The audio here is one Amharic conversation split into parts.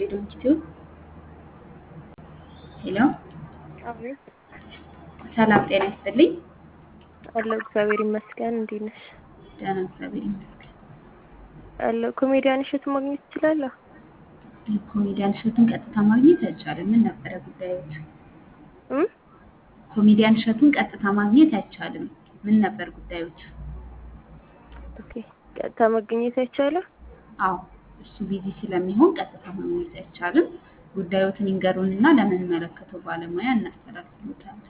ሊሆን ይችላል። ሄሎ አቤት ሰላም ጤና ይስጥልኝ። አለሁ። እግዚአብሔር ይመስገን። እንዴት ነሽ? ደህና እግዚአብሔር ይመስገን። አለሁ። ኮሜዲያን እሸቱ ማግኘት እችላለሁ? ኮሜዲያን እሸቱን ቀጥታ ማግኘት አይቻልም። ምን ነበረ ጉዳዮች? እም? ኮሜዲያን እሸቱን ቀጥታ ማግኘት አይቻልም። ምን ነበር ጉዳዮች? ኦኬ። ቀጥታ መገኘት አይቻልም? አዎ እሱ ቢዚ ስለሚሆን ቀጥታ ማግኘት አይቻልም። ጉዳዮትን ይንገሩንና ለምንመለከተው ባለሙያ እናስተላልፍሎታለን።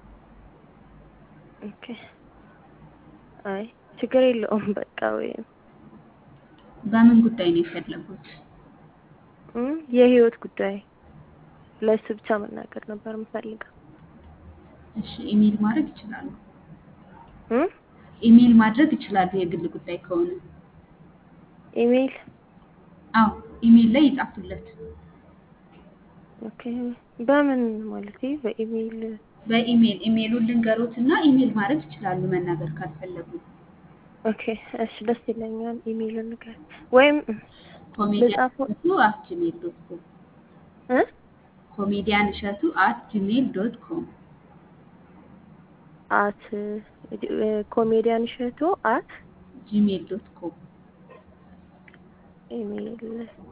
ኦኬ። አይ ችግር የለውም። በቃ ወይም በምን ጉዳይ ነው የፈለጉት? እም? የህይወት ጉዳይ ለእሱ ብቻ መናገር ነበር የምፈልገው። እሺ ኢሜል ማድረግ ይችላሉ። እም? ኢሜል ማድረግ ይችላሉ የግል ጉዳይ ከሆነ። ኢሜይል አዎ ኢሜል ላይ ይጻፉለት። ኦኬ። በምን ማለት በኢሜይል በኢሜል ኢሜሉን ልንገሩት እና ኢሜል ማድረግ ይችላሉ መናገር ካልፈለጉ። ኦኬ። እሺ ደስ ይለኛል። ኢሜይል ንገር ወይም ኮሜዲያን በጻፈው እሸቱ አት ጂሜል ዶት ኮም እ ኮሜዲያን እሸቱ አት ጂሜል ዶት ኮም አት ኮሜዲያን እሸቱ አት ጂሜል ዶት ኮም ኢሜይል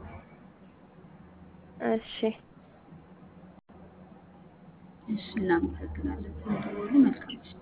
እሺ እሺ እናመሰግናለን። ስለደወሉ መልካም ምሽት።